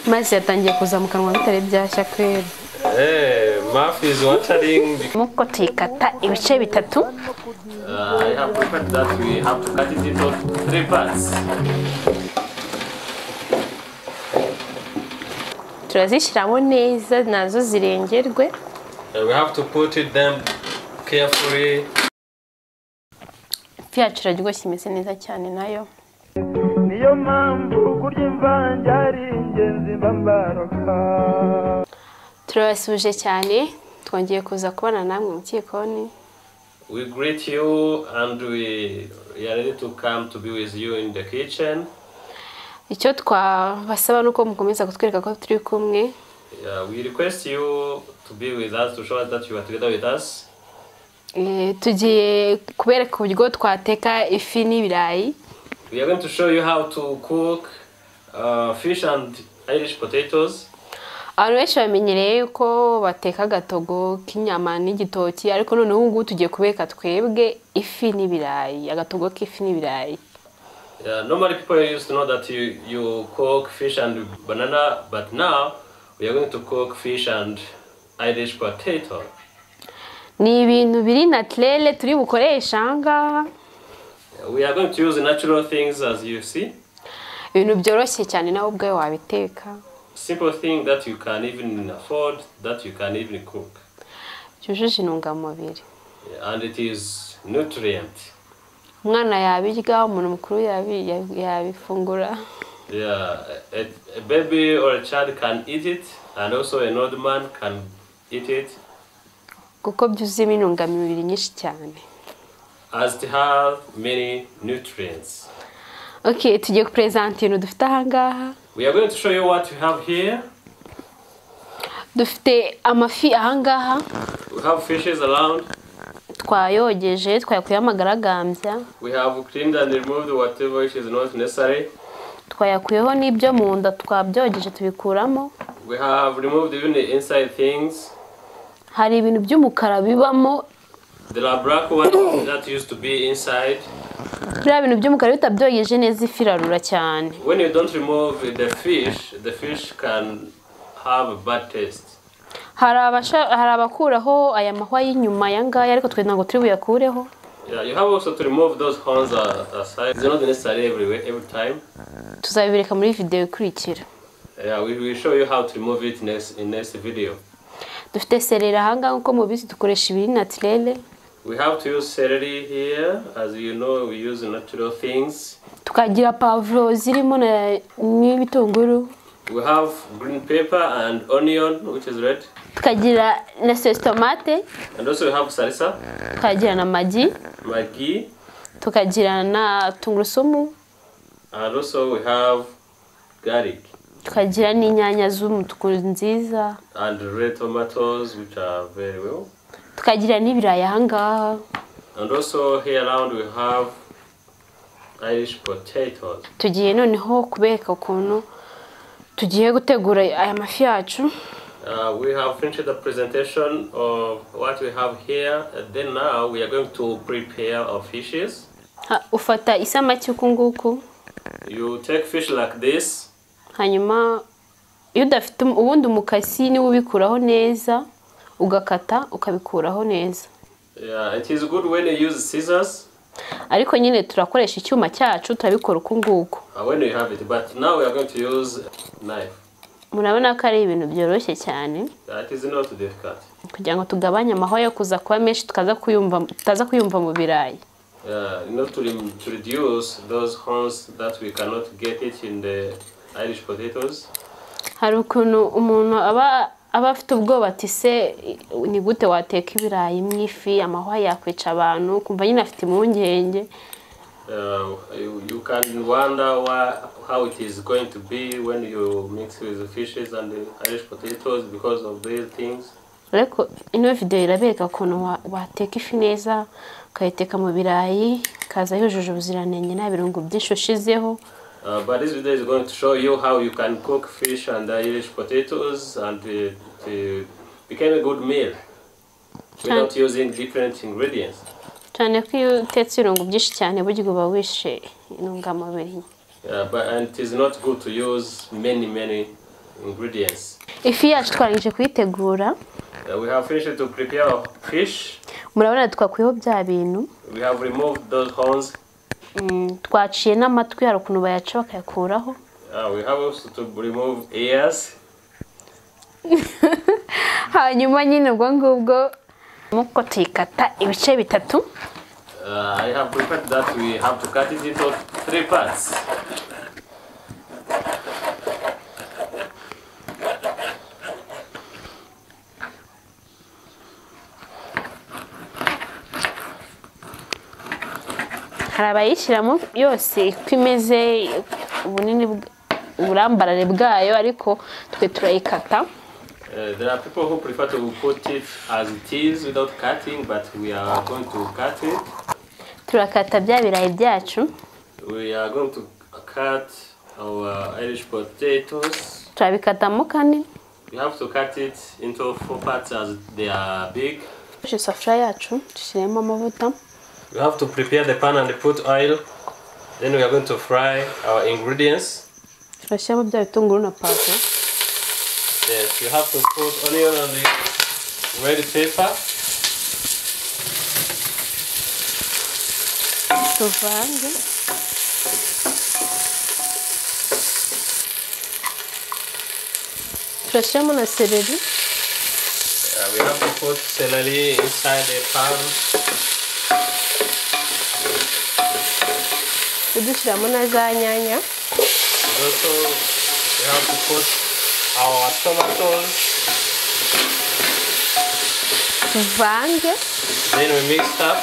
mazi yatangiye kuza mu kanwa bitari byashya kweri Hey, Murph is watering. nk'uko tuyikata ibice bitatu Uh, I have prepared that we have to cut it into three parts. turazishyiramo neza nazo zirengerwe And we have to put it them carefully. ifi yacu iraryoshye imeze neza cyane nayo niyo mpamvu kurya imvange ari ingenzi mba mbaroka turabasuje cyane twongeye kuza kubana namwe mu gikoni We greet you and we, we are ready to come to be with you in the kitchen. icyo twabasaba ni uko mukomeza kutwereka ko turi kumwe Yeah, we request you to be with us, to show us that you are together with us. Eh, tugiye kubereka uburyo twateka ifi n'ibirayi We are going to show you how to cook uh, fish and Irish potatoes. abantu benshi bamenyereye yuko bateka agatogo k'inyama n'igitoki ariko noneho ubu ngubu tugiye kubereka twebwe ifi n'ibirayi agatogo k'ifi n'ibirayi Yeah, normally people used to know that you, you cook fish and banana, but now we are going to cook fish and Irish potato. ni ibintu biri naturere turi bukoresha ahangaha We are going to use natural things as you see. ibintu byoroshye cyane nawe ubwawe wabiteka Simple thing that you can even afford, that you can even cook. byujuje intungamubiri And it is nutrient. umwana yabirya umuntu mukuru yabi- yabi- yabifungura Yeah, a, a baby or a child can eat it, and also an old man can eat it. kuko byuzuyemo intungamubiri nyinshi cyane As it has many nutrients. ok tugiye kuperezanta ibintu dufite ahangaha We are going to show you what we have here. dufite amafi ahangaha We have fishes around. twayogeje twayakuyeho amagaragambya We have cleaned and removed whatever which is not necessary. twayakuyeho n'ibyo mu nda twabyogeje tubikuramo We have removed even the inside things. hari ibintu by'umukara bibamo There are black ones that used to be inside. biriya bintu by'umukara bitabyogeje neza ifi irarura cyane When you don't remove the fish, the fish can have a bad taste. hari abasha- hari abakuraho aya mahwa y'inyuma aya ngaya ariko twe ntabwo turi buyakureho Yeah, you have also to remove those horns a- aside. They're not necessary everywhere, every time. tuzabibireka muri videwo ikurikira Yeah, we will show you how to remove it next in next video. dufite serera ahangaha nk'uko mubizi dukoresha ibiri naturere We have to use celery here, as you know, we use natural things. tukagira pavuro zirimo na- n'ibitunguru We have green pepper and onion, which is red, tukagira na sesitomate and also we have salsa, tukagira na magi maggi, tukagira na tungurusumu and also we have garlic tukagira n'inyanya z'umutuku nziza and red tomatoes, which are very well. tukagira n'ibirayi ahangaha And also here around we have Irish potatoes. tugiye noneho kubereka ukuntu tugiye gutegura aya mafi yacu Uh, we have finished the presentation of what we have here. And then now we are going to prepare our fishes. Ha- ufata isamaki uku nguku You take fish like this. hanyuma iyo udafite um- ubundi umukasi niwe ubikuraho neza ugakata ukabikuraho neza Yeah, it is good when you use scissors ariko nyine turakoresha icyuma cyacu turabikora uku nguku uh, when you have it. But now we are going to use knife. murabona ko ari ibintu byoroshye cyane Uh, it is not difficult. kugira ngo tugabanye amahwa yo kuza kuba menshi tukaza kuyumva tutaza kuyumva mu birayi Uh, in order to, rem- to reduce those horns that we cannot get it in the Irish potatoes. hari ukuntu umuntu aba aba afite ubwoba ati se ni gute wateka ibirayi mu ifi amahwa yakwica abantu kumva nyine afite impungenge Uh, you, you can wonder why, how it is going to be when you mix with the fishes and the Irish potatoes because of these things. ariko ino videwo irabereka ukuntu wa- wateka ifi neza ukayiteka mu birayi ikaza yujuje ubuziranenge nta birungo byinshi ushizeho Uh, but this video is going to show you how you can cook fish and Irish potatoes and it, it became a good meal without using different ingredients. cyane ko iyo utetse ibirungo byinshi cyane burya uba wishe intungamubiri Uh, but and it is not good to use many many ingredients. ifi yacu twarangije kuyitegura Uh, we have finished to prepare our fish. murabona twakuyeho bya bintu We have removed those horns. Mm, twaciye n'amatwi hari ukuntu bayaca bakayakuraho Uh, we have also to remove ears. hanyuma nyine ubwo ngubwo nk'uko tuyikata ibice bitatu Uh, I have prepared that we have to cut it into three parts. hari abayishyiramo yose uko imeze ubunini bw- uburambarare bwayo ariko twe turayikata Uh, there are people who prefer to put it as it is without cutting, but we are going to cut it. turakata bya birayi byacu We are going to cut our Irish potatoes. turabikatamo kane We have to cut it into four parts as they are big. Dufashe isafuriya yacu dushyiremo amavuta We have to prepare the pan and put oil. Then we are going to fry our ingredients. turashyiramo bya bitunguru na pavuro Yes, you have to put onion on the red pepper. tuvange turashyiramo na seleri Uh, we have to put celery inside the pan. udushyiramo na za nyanya And also, we have to put our tomatoes. tuvange Then we mix up.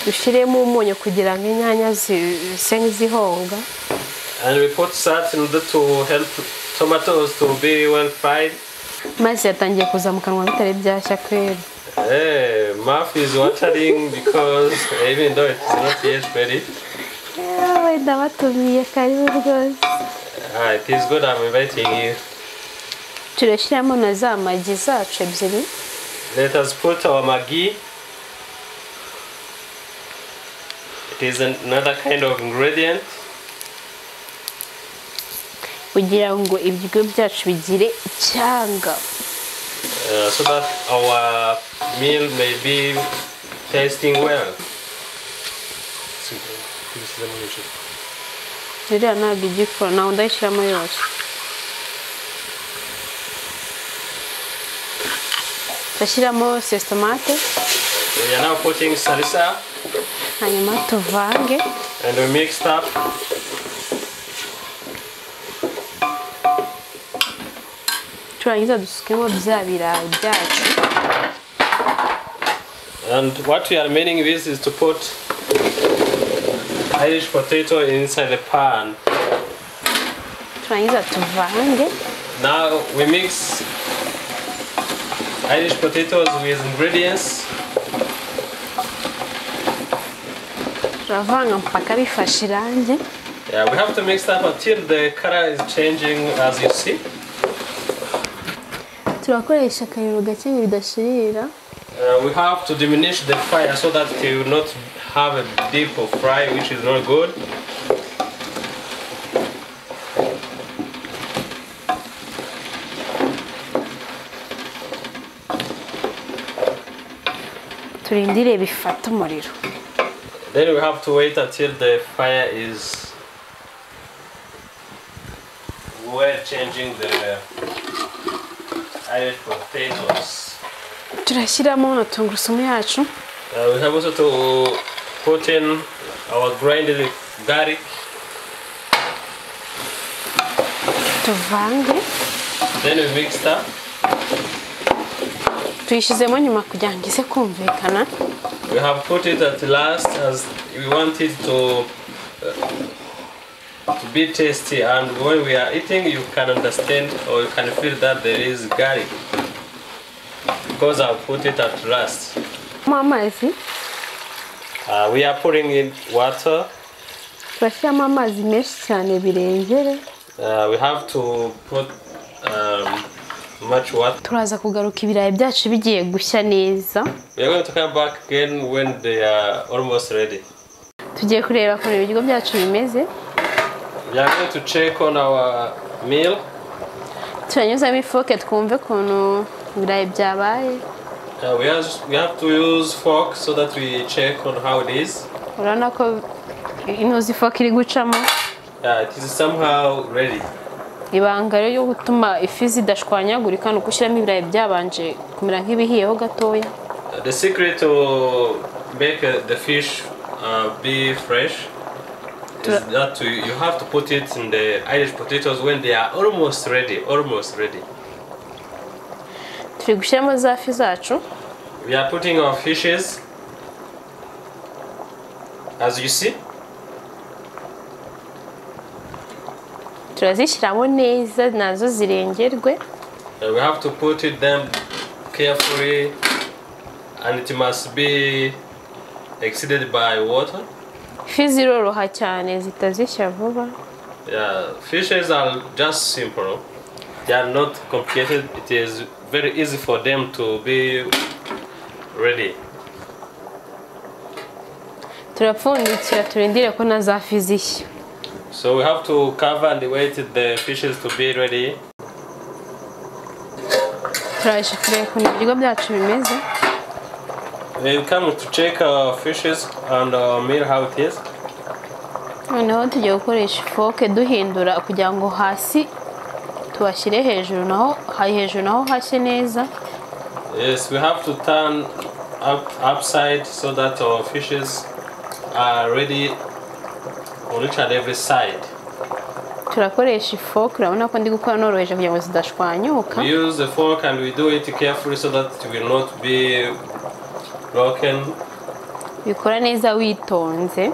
dushyiremo umunyu kugira ngo inyanya zi- zise nk'izihonga And we put salt in order to help tomatoes to be well fried. mazi yatangiye kuza mu kanwa bitari byashya kwera Hey, mouth is watering because even though it's not yet ready, wenda batumiye karibu rwose uh, it is good. I'm inviting you. turashyiramo na za magi zacu ebyiri Let us put our Maggi. It is another kind of ingredient. kugira ngo ibiryo byacu bigire icyanga uh, so that our meal may be tasting well. ririya ntabwo igikora nawe ndayishyiramo yose turashyiramo sesitomate We are now putting salsa hanyuma tuvange and we mixed up. turangiza dusukemo bya birayi byacu And what we are meaning this is to put Irish potato inside the pan. turangiza tuvange Now we mix Irish potatoes with ingredients. turavanga mpaka bifashe irangi Yeah, we have to mix up until the color is changing as you see. turakoresha akariro gake ngo bidashirira Uh, we have to diminish the fire so that it will not have a deep of fry, which is not good. turindire bifate umuriro Then we have to wait until the fire is we're changing the added potatoes. turashyiramo na tungurusumu yacu Uh, we have also to put in our grinded garlic. tuvange Then we mix that. tuyishyizemo nyuma kugira ngo ize kumvikana We have put it at last as we want it to, uh, to be tasty and when we are eating you can understand or you can feel that there is garlic because I've put it at last. mo amazi Uh, we are pouring in water. turashyiramo amazi menshi cyane birengere Uh, we have to put um, much water. turaza kugaruka ibirayi byacu bigiye gushya neza We are going to come back again when they are almost ready. tugiye kureba ukuntu ibiryo byacu bimeze We are going to check on our meal turanyuzamo ifoke twumve ukuntu ibirayi byabaye Uh, we, has, we have to use fork so that we check on how it is. urabona ko intuzi ifoke iri gucamo Uh, it is somehow ready. ibanga rero ryo gutuma ifi zidashwanyagurika ni ukushyiramo ibirayi byabanje kumera nk'ibihiyeho gatoya Uh, the secret to make uh, the fish uh, be fresh is Tra- that you, you have to put it in the Irish potatoes when they are almost ready. Almost ready. turi gushyiramo za fi zacu We are putting our fishes. As you see, turazishyiramo neza nazo zirengerwe uh, we have to put it them carefully, and it must be exceeded by water. ifi ziroroha cyane zitazishya vuba Yeah, fishes are just simple. They are not complicated. It is very easy for them to be ready. turapfundikira turindire ko na za fi zishya So we have to cover and wait the fishes to be ready. turaje kureba ukuntu ibiryo byacu bimeze We come to check our fishes and our meal how it is. noneho tugiye gukoresha ifoke duhindura kugira ngo hasi tuhashyire hejuru naho hari hejuru naho hashye neza Yes, we have to turn up upside so that our fishes are ready on each and every side. turakoresha ifoke urabona ko ndi gukora noroheje kugira ngo zidashwanyuka We use the fork and we do it carefully so that it will not be broken bikora neza witonze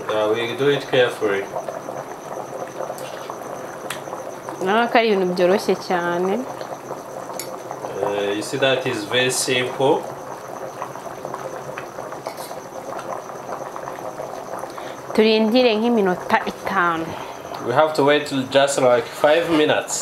Uh, we do it carefully. urabona ko ari ibintu byoroshye cyane Uh, you see that is very simple. turindire nk'iminota itanu We have to wait till just like five minutes.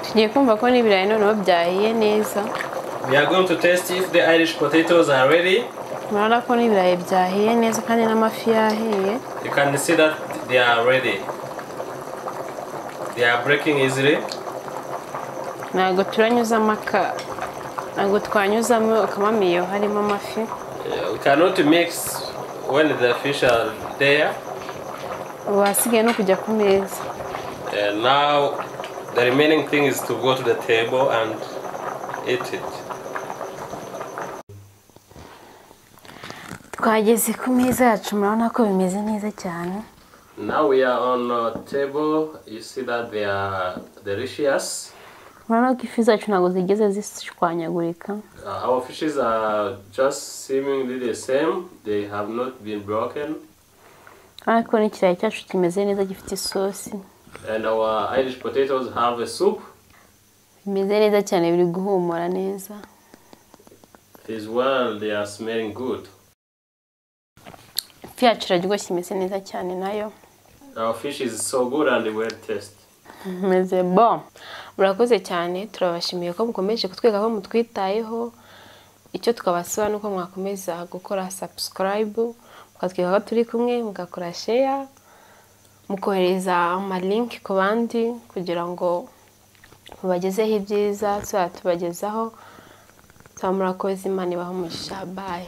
tugiye kumva ko n'ibirayi noneho byahiye neza We are going to test if the Irish potatoes are ready. urabona ko n'ibirayi byahiye neza kandi n'amafi yahiye You can see that they are ready. They are breaking easily. ntabwo turanyuzamo aka ntabwo twanyuzamo akamamiyo harimo amafi Uh, we cannot mix when the fish are there. ubu hasigaye no kujya ku meza And now the remaining thing is to go to the table and eat it. twageze ku meza yacu murabona ko bimeze neza cyane Now we are on our table. You see that they are delicious. murabona ko ifi zacu ntabwo zigeze zishwanyagurika Uh, our fishes are just seemingly the same. They have not been broken. urabona ko n'ikirayi cyacu kimeze neza gifite isosi And our Irish potatoes have a soup. bimeze neza cyane biri guhumura neza It is well, they are smelling good. ifi yacu iraryoshye imeze neza cyane nayo Our fish is so good and well tasted. meze bo murakoze cyane turabashimiye ko mukomeje kutwiga ko mutwitayeho icyo twabasaba ni uko mwakomeza gukora subscribe mukatwiga ko turi kumwe mugakora share mukohereza amalinki ku bandi kugira ngo mubagezeho ibyiza tuzaba tubagezaho tuba murakoze imana ibaho umugisha bayi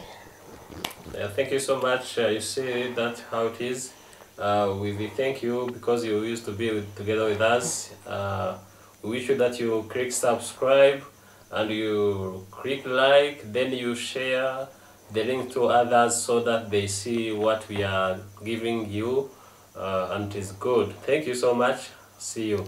Uh, thank you so much. Uh, you see that how it is. Uh, we, we thank you because you used to be with, together with us. Uh, we wish you that you click subscribe and you click like, then you share the link to others so that they see what we are giving you uh, and it is good. Thank you so much. See you.